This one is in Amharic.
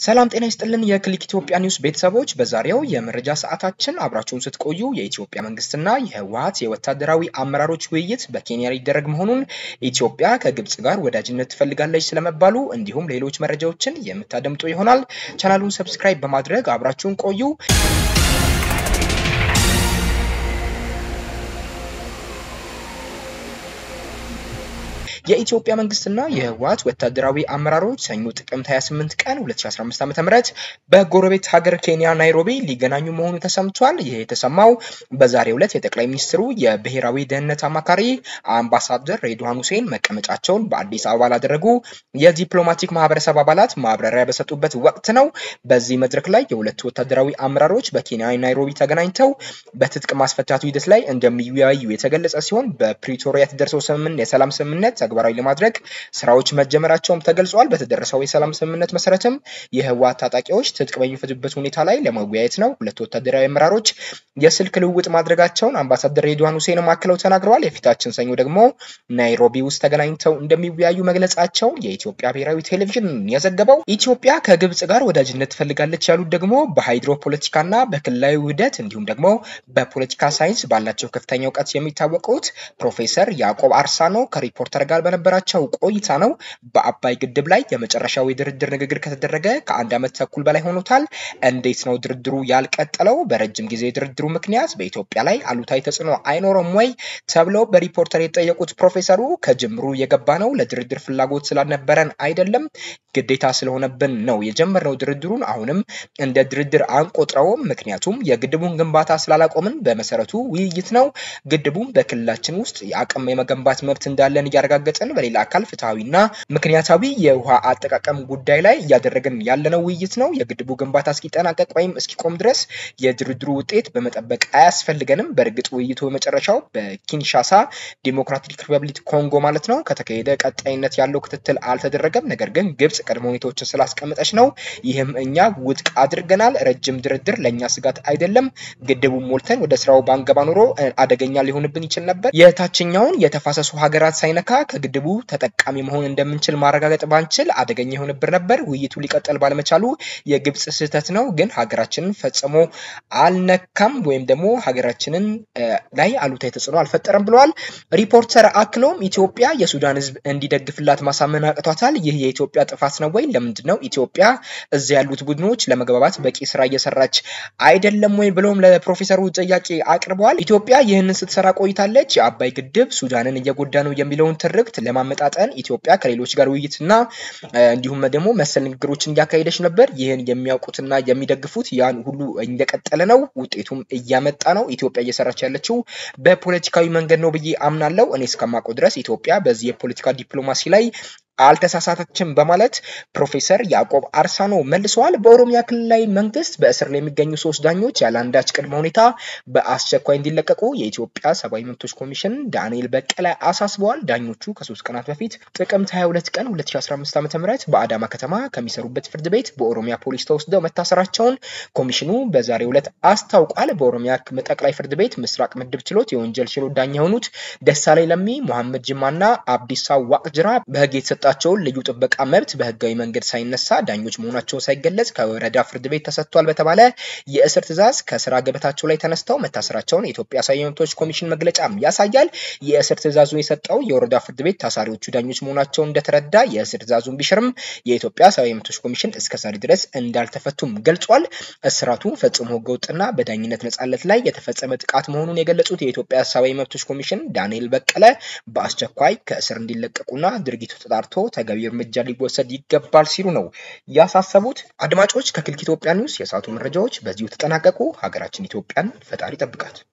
ሰላም ጤና ይስጥልን የክሊክ ኢትዮጵያ ኒውስ ቤተሰቦች፣ በዛሬው የመረጃ ሰዓታችን አብራችሁን ስትቆዩ የኢትዮጵያ መንግስትና የህወሀት የወታደራዊ አመራሮች ውይይት በኬንያ ሊደረግ መሆኑን፣ ኢትዮጵያ ከግብጽ ጋር ወዳጅነት ትፈልጋለች ስለመባሉ እንዲሁም ሌሎች መረጃዎችን የምታደምጡ ይሆናል። ቻናሉን ሰብስክራይብ በማድረግ አብራችሁን ቆዩ። የኢትዮጵያ መንግስትና የህወሀት ወታደራዊ አመራሮች ሰኞ ጥቅምት 28 ቀን 2015 ዓ.ም በጎረቤት ሀገር ኬንያ ናይሮቢ ሊገናኙ መሆኑ ተሰምቷል። ይህ የተሰማው በዛሬው ዕለት የጠቅላይ ሚኒስትሩ የብሔራዊ ደህንነት አማካሪ አምባሳደር ሬድዋን ሁሴን መቀመጫቸውን በአዲስ አበባ ላደረጉ የዲፕሎማቲክ ማህበረሰብ አባላት ማብራሪያ በሰጡበት ወቅት ነው። በዚህ መድረክ ላይ የሁለቱ ወታደራዊ አመራሮች በኬንያ ናይሮቢ ተገናኝተው በትጥቅ ማስፈታቱ ሂደት ላይ እንደሚወያዩ የተገለጸ ሲሆን በፕሪቶሪያ የተደረሰው ስምምነት የሰላም ስምምነት ተግባራዊ ለማድረግ ስራዎች መጀመራቸውም ተገልጿል። በተደረሰው የሰላም ስምምነት መሰረትም የህወሓት ታጣቂዎች ትጥቅ በሚፈቱበት ሁኔታ ላይ ለመወያየት ነው ሁለቱ ወታደራዊ አመራሮች የስልክ ልውውጥ ማድረጋቸውን አምባሳደር ሬድዋን ሁሴንም አክለው ተናግረዋል። የፊታችን ሰኞ ደግሞ ናይሮቢ ውስጥ ተገናኝተው እንደሚወያዩ መግለጻቸው የኢትዮጵያ ብሔራዊ ቴሌቪዥን የዘገበው። ኢትዮጵያ ከግብጽ ጋር ወዳጅነት ትፈልጋለች ያሉት ደግሞ በሃይድሮ ፖለቲካና በክልላዊ ውህደት እንዲሁም ደግሞ በፖለቲካ ሳይንስ ባላቸው ከፍተኛ እውቀት የሚታወቁት ፕሮፌሰር ያዕቆብ አርሳኖ ከሪፖርተር ጋር በነበራቸው ቆይታ ነው። በአባይ ግድብ ላይ የመጨረሻው የድርድር ንግግር ከተደረገ ከአንድ ዓመት ተኩል በላይ ሆኖታል። እንዴት ነው ድርድሩ ያልቀጠለው? በረጅም ጊዜ ድርድሩ ምክንያት በኢትዮጵያ ላይ አሉታዊ ተጽዕኖ አይኖረም ወይ ተብለው በሪፖርተር የተጠየቁት ፕሮፌሰሩ ከጅምሩ የገባ ነው ለድርድር ፍላጎት ስላልነበረን አይደለም፣ ግዴታ ስለሆነብን ነው የጀመርነው ድርድሩን። አሁንም እንደ ድርድር አንቆጥረውም፣ ምክንያቱም የግድቡን ግንባታ ስላላቆምን በመሰረቱ ውይይት ነው። ግድቡም በክልላችን ውስጥ የአቅም የመገንባት መብት እንዳለን እያረጋገጥን በሌላ አካል ፍትሐዊና ምክንያታዊ የውሃ አጠቃቀም ጉዳይ ላይ እያደረግን ያለነው ውይይት ነው። የግድቡ ግንባታ እስኪጠናቀቅ ወይም እስኪቆም ድረስ የድርድሩ ውጤት በመጠበቅ አያስፈልገንም። በእርግጥ ውይይቱ በመጨረሻው በኪንሻሳ ዲሞክራቲክ ሪፐብሊክ ኮንጎ ማለት ነው ከተካሄደ ቀጣይነት ያለው ክትትል አልተደረገም። ነገር ግን ግብጽ ቅድመ ሁኔታዎችን ስላስቀመጠች ነው። ይህም እኛ ውድቅ አድርገናል። ረጅም ድርድር ለእኛ ስጋት አይደለም። ግድቡን ሞልተን ወደ ስራው ባንገባ ኖሮ አደገኛ ሊሆንብን ይችል ነበር። የታችኛውን የተፋሰሱ ሀገራት ሳይነካ ከግድቡ ተጠቃሚ መሆን እንደምንችል ማረጋገጥ ባንችል አደገኛ የሆንብን ነበር። ውይይቱ ሊቀጥል ባለመቻሉ የግብጽ ስህተት ነው፣ ግን ሀገራችንን ፈጽሞ አልነካም ወይም ደግሞ ሀገራችንን ላይ አሉታዊ ተጽዕኖ አልፈጠረም ብለዋል። ሪፖርተር አክሎም ኢትዮጵያ የሱዳን ሕዝብ እንዲደግፍላት ማሳመን አቅቷታል። ይህ የኢትዮጵያ ጥፋት ነው ወይ? ለምንድን ነው ኢትዮጵያ እዚያ ያሉት ቡድኖች ለመግባባት በቂ ስራ እየሰራች አይደለም ወይ? ብለውም ለፕሮፌሰሩ ጥያቄ አቅርበዋል። ኢትዮጵያ ይህንን ስትሰራ ቆይታለች። የአባይ ግድብ ሱዳንን እየጎዳ ነው የሚለውን ትርክት ለማመጣጠን ኢትዮጵያ ከሌሎች ጋር ውይይትና እንዲሁም ደግሞ መሰል ንግግሮችን እያካሄደች ነበር። ይህን የሚያውቁትና የሚደግፉት ያን ሁሉ እንደቀጠለ ነው። ውጤቱም እያመጣ ነው። ኢትዮጵያ እየሰራች ያለችው በፖለቲካዊ መንገድ ነው ብዬ አምናለሁ። እኔ እስከማውቀው ድረስ ኢትዮጵያ በዚህ የፖለቲካ ዲፕሎማሲ ላይ አልተሳሳተችም በማለት ፕሮፌሰር ያዕቆብ አርሳኖ መልሰዋል። በኦሮሚያ ክልላዊ መንግስት በእስር ላይ የሚገኙ ሶስት ዳኞች ያለ አንዳች ቅድመ ሁኔታ በአስቸኳይ እንዲለቀቁ የኢትዮጵያ ሰብአዊ መብቶች ኮሚሽን ዳንኤል በቀለ አሳስበዋል። ዳኞቹ ከሶስት ቀናት በፊት ጥቅምት 22 ቀን 2015 ዓ.ም በአዳማ ከተማ ከሚሰሩበት ፍርድ ቤት በኦሮሚያ ፖሊስ ተወስደው መታሰራቸውን ኮሚሽኑ በዛሬው ዕለት አስታውቋል። በኦሮሚያ ጠቅላይ ፍርድ ቤት ምስራቅ ምድብ ችሎት የወንጀል ችሎት ዳኛ የሆኑት ደሳለኝ ለሚ፣ መሐመድ ጅማና አብዲሳ ዋቅጅራ በህግ የተሰ ጣቸውን ልዩ ጥበቃ መብት በህጋዊ መንገድ ሳይነሳ ዳኞች መሆናቸው ሳይገለጽ ከወረዳ ፍርድ ቤት ተሰጥቷል በተባለ የእስር ትዕዛዝ ከስራ ገበታቸው ላይ ተነስተው መታሰራቸውን የኢትዮጵያ ሰብአዊ መብቶች ኮሚሽን መግለጫም ያሳያል። የእስር ትዕዛዙን የሰጠው የወረዳ ፍርድ ቤት ታሳሪዎቹ ዳኞች መሆናቸውን እንደተረዳ የእስር ትዕዛዙን ቢሽርም የኢትዮጵያ ሰብአዊ መብቶች ኮሚሽን እስከ ዛሬ ድረስ እንዳልተፈቱም ገልጿል። እስራቱ ፈጽሞ ህገወጥና በዳኝነት ነጻነት ላይ የተፈጸመ ጥቃት መሆኑን የገለጹት የኢትዮጵያ ሰብአዊ መብቶች ኮሚሽን ዳንኤል በቀለ በአስቸኳይ ከእስር እንዲለቀቁና ድርጊቱ ተጣርቶ ተገቢ እርምጃ ሊወሰድ ይገባል ሲሉ ነው ያሳሰቡት። አድማጮች ከክሊክ ኢትዮጵያ ኒውስ የሰዓቱ መረጃዎች በዚሁ ተጠናቀቁ። ሀገራችን ኢትዮጵያን ፈጣሪ ጠብቃት።